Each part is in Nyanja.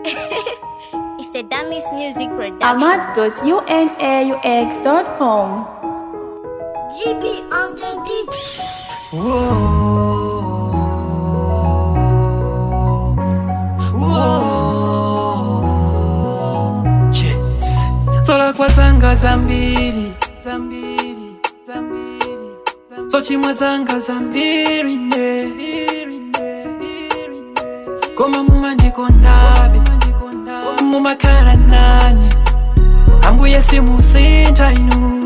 it's a Danley's music production. ahmad.unaux.com. GB on the beat. Yes. Zola kwa zanga zambiri zambiri zambiri zochimwa zanga zambiri ne koma mumandikondabe mumakhala nane ambuye simusintha inu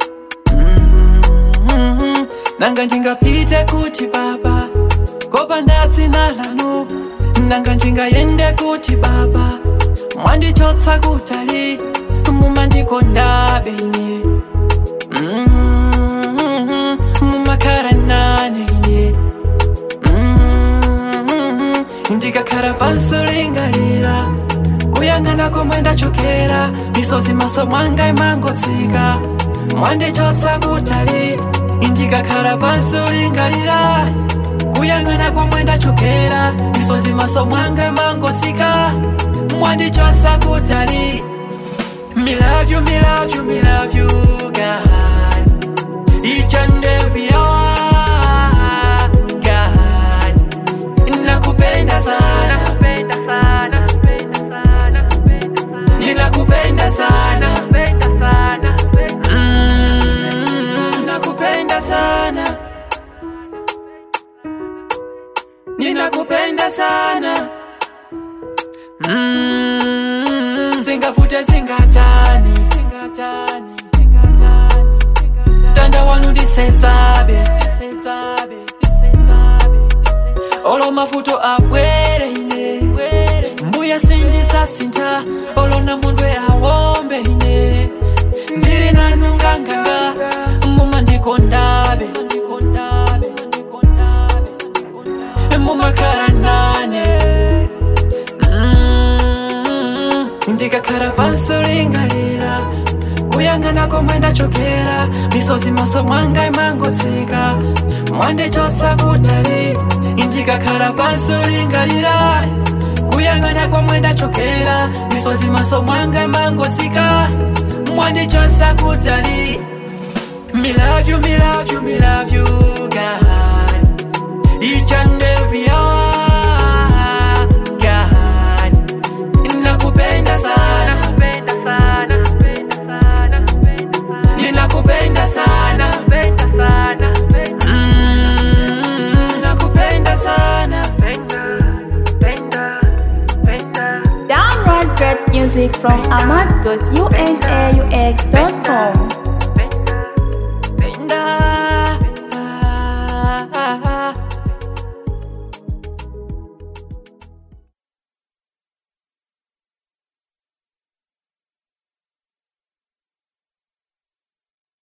Mhm. nanga ndingapite kuti baba kopa ndatsina lanu nanga ndingayende kuti baba mwandichotsa kutali mumandikondabe ine Mhm. mumakhala nane ine Mhm. ndikakhala pansi lingalira kuyang'ana komwe ndachokera misozi maso mwanga imangotsika mwandichotsa kutali ndikakhala pansi lingalira kuyang'ana komwe ndachokera misozi maso mwanga imangotsika mwandichotsa kutali Me love you, me love you, me love you, God. Each and every hour, God. Nakupenda sana, nakupenda sana, nakupenda sana, ninakupenda sana, nakupenda sana, Mm, nakupenda sana, ninakupenda sana. Mm, zingavute zingatani zingatani zingatani tanda wanu ndisedzabe ndisedzabe ndisedzabe olo mavuto abwere ine mbuya sindisasintha olona mundwe awombe ine ndili nanu nganganga mumandikondabe mumakhala nane Mm, ndikakhala pansi lingalira kuyang'ana komwe ndachokera misozi maso mwanga imangotsika mwandichotsa kutali ndikakhala pansi lingalira kuyang'ana komwe ndachokera misozi maso mwanga imangotsika mwandichotsa kutali Me love you, me love you, me love you, God. Each and every hour, God. Nakupenda sana, nakupenda sana, nakupenda sana, nakupenda sana. Ninakupenda sana, nakupenda sana, Mm, nakupenda sana. Penda, penda, penda. Download great music from ahmad.unaux.com.